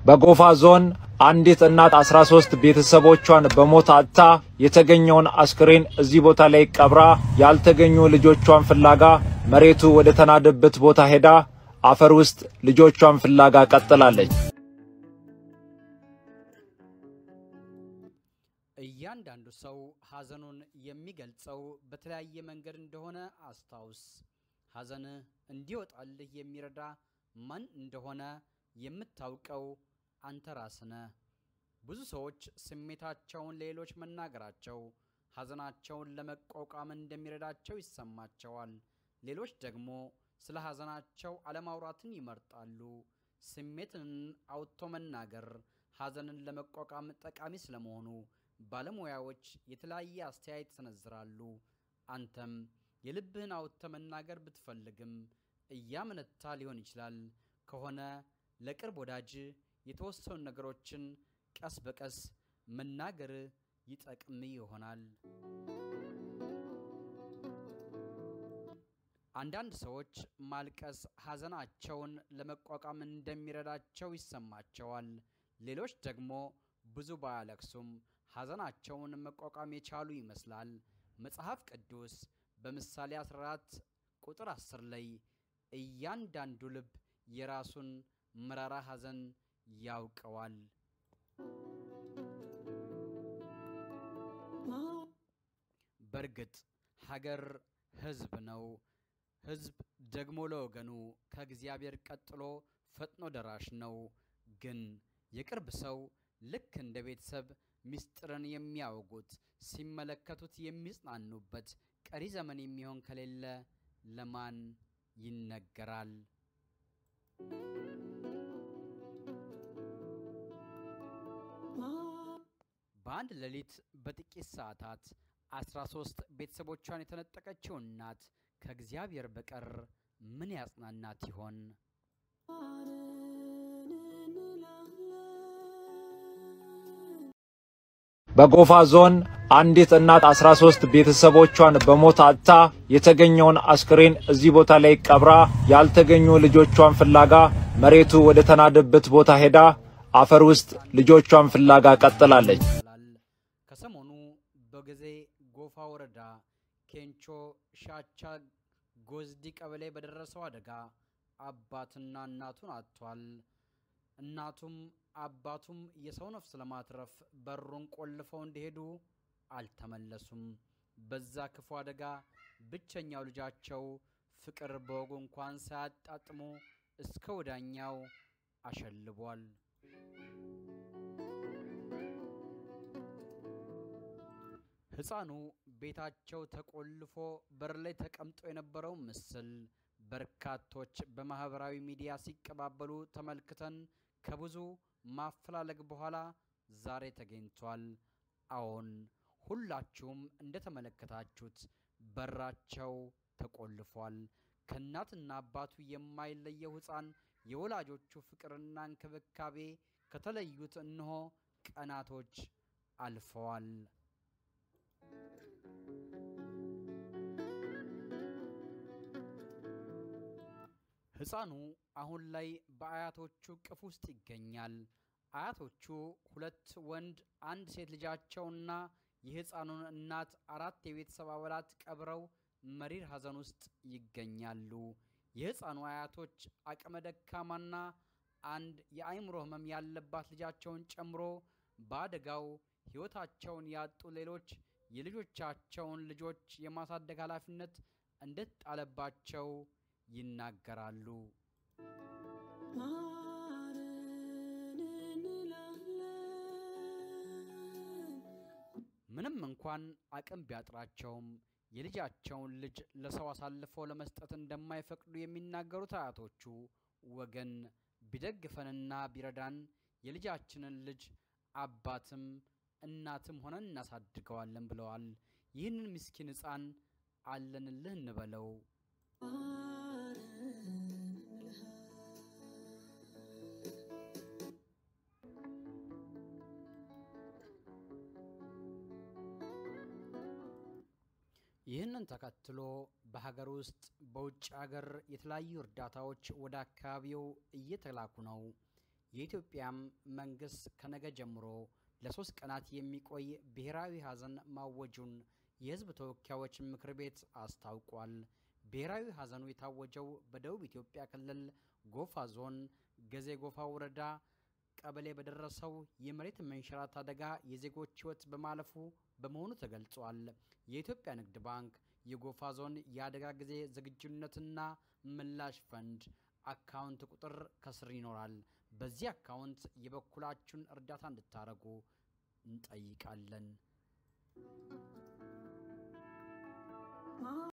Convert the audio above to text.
በጎፋ ዞን አንዲት እናት 13 ቤተሰቦቿን በሞት አጥታ የተገኘውን አስክሬን እዚህ ቦታ ላይ ቀብራ ያልተገኙ ልጆቿን ፍላጋ መሬቱ ወደ ተናደበት ቦታ ሄዳ አፈር ውስጥ ልጆቿን ፍላጋ ቀጥላለች። እያንዳንዱ ሰው ሐዘኑን የሚገልጸው በተለያየ መንገድ እንደሆነ አስታውስ። ሐዘን እንዲወጣልህ የሚረዳ ማን እንደሆነ የምታውቀው አንተ ራስህ ነህ። ብዙ ሰዎች ስሜታቸውን ለሌሎች መናገራቸው ሐዘናቸውን ለመቋቋም እንደሚረዳቸው ይሰማቸዋል። ሌሎች ደግሞ ስለ ሐዘናቸው አለማውራትን ይመርጣሉ። ስሜትን አውጥቶ መናገር ሐዘንን ለመቋቋም ጠቃሚ ስለመሆኑ ባለሙያዎች የተለያየ አስተያየት ይሰነዝራሉ። አንተም የልብህን አውጥተ መናገር ብትፈልግም እያመነታ ሊሆን ይችላል ከሆነ ለቅርብ ወዳጅ የተወሰኑ ነገሮችን ቀስ በቀስ መናገር ይጠቅም ይሆናል። አንዳንድ ሰዎች ማልቀስ ሐዘናቸውን ለመቋቋም እንደሚረዳቸው ይሰማቸዋል። ሌሎች ደግሞ ብዙ ባያለቅሱም ሐዘናቸውን መቋቋም የቻሉ ይመስላል። መጽሐፍ ቅዱስ በምሳሌ 14 ቁጥር 10 ላይ እያንዳንዱ ልብ የራሱን መራራ ሐዘን ያውቀዋል። በእርግጥ ሀገር ሕዝብ ነው። ሕዝብ ደግሞ ለወገኑ ከእግዚአብሔር ቀጥሎ ፈጥኖ ደራሽ ነው። ግን የቅርብ ሰው ልክ እንደ ቤተሰብ ምስጢርን የሚያወጉት ሲመለከቱት የሚጽናኑበት ቀሪ ዘመን የሚሆን ከሌለ ለማን ይነገራል? በአንድ ሌሊት በጥቂት ሰዓታት አስራ ሶስት ቤተሰቦቿን የተነጠቀችው እናት ከእግዚአብሔር በቀር ምን ያጽናናት ይሆን? በጎፋ ዞን አንዲት እናት 13 ቤተሰቦቿን በሞት አጥታ የተገኘውን አስክሬን እዚህ ቦታ ላይ ቀብራ ያልተገኙ ልጆቿን ፍላጋ መሬቱ ወደ ተናደበት ቦታ ሄዳ አፈር ውስጥ ልጆቿን ፍላጋ ቀጥላለች። ከሰሞኑ በጊዜ ጎፋ ወረዳ ኬንቾ ሻቻ ጎዝዲ ቀበሌ በደረሰው አደጋ አባትና እናቱን አጥቷል። እናቱም አባቱም የሰው ነፍስ ለማትረፍ በሩን ቆልፈው እንደሄዱ አልተመለሱም። በዛ ክፉ አደጋ ብቸኛው ልጃቸው ፍቅር በወጉ እንኳን ሳያጣጥሙ እስከ ወዳኛው አሸልቧል። ሕፃኑ ቤታቸው ተቆልፎ በር ላይ ተቀምጦ የነበረው ምስል በርካቶች በማህበራዊ ሚዲያ ሲቀባበሉ ተመልክተን ከብዙ ማፈላለግ በኋላ ዛሬ ተገኝቷል። አዎን ሁላችሁም እንደተመለከታችሁት በራቸው ተቆልፏል። ከእናትና አባቱ የማይለየው ሕፃን የወላጆቹ ፍቅርና እንክብካቤ ከተለዩት እነሆ ቀናቶች አልፈዋል። ሕፃኑ አሁን ላይ በአያቶቹ ቅፍ ውስጥ ይገኛል። አያቶቹ ሁለት ወንድ አንድ ሴት ልጃቸውና የሕፃኑን እናት አራት የቤተሰብ አባላት ቀብረው መሪር ሐዘን ውስጥ ይገኛሉ። የሕፃኑ አያቶች አቅመ ደካማና አንድ የአእምሮ ሕመም ያለባት ልጃቸውን ጨምሮ በአደጋው ሕይወታቸውን ያጡ ሌሎች የልጆቻቸውን ልጆች የማሳደግ ኃላፊነት እንደተጣለባቸው ይናገራሉ። ምንም እንኳን አቅም ቢያጥራቸውም የልጃቸውን ልጅ ለሰው አሳልፈው ለመስጠት እንደማይፈቅዱ የሚናገሩት አያቶቹ ወገን ቢደግፈንና ቢረዳን የልጃችንን ልጅ አባትም እናትም ሆነን እናሳድገዋለን ብለዋል። ይህንን ምስኪን ሕፃን አለንልህ እንበለው። ይህንን ተከትሎ በሀገር ውስጥ በውጭ ሀገር የተለያዩ እርዳታዎች ወደ አካባቢው እየተላኩ ነው። የኢትዮጵያም መንግስት ከነገ ጀምሮ ለሶስት ቀናት የሚቆይ ብሔራዊ ሐዘን ማወጁን የህዝብ ተወካዮች ምክር ቤት አስታውቋል። ብሔራዊ ሐዘኑ የታወጀው በደቡብ ኢትዮጵያ ክልል ጎፋ ዞን ገዜ ጎፋ ወረዳ ቀበሌ በደረሰው የመሬት መንሸራት አደጋ የዜጎች ህይወት በማለፉ በመሆኑ ተገልጿል። የኢትዮጵያ ንግድ ባንክ የጎፋ ዞን የአደጋ ጊዜ ዝግጁነትና ምላሽ ፈንድ አካውንት ቁጥር ከስር ይኖራል። በዚህ አካውንት የበኩላችሁን እርዳታ እንድታደርጉ እንጠይቃለን።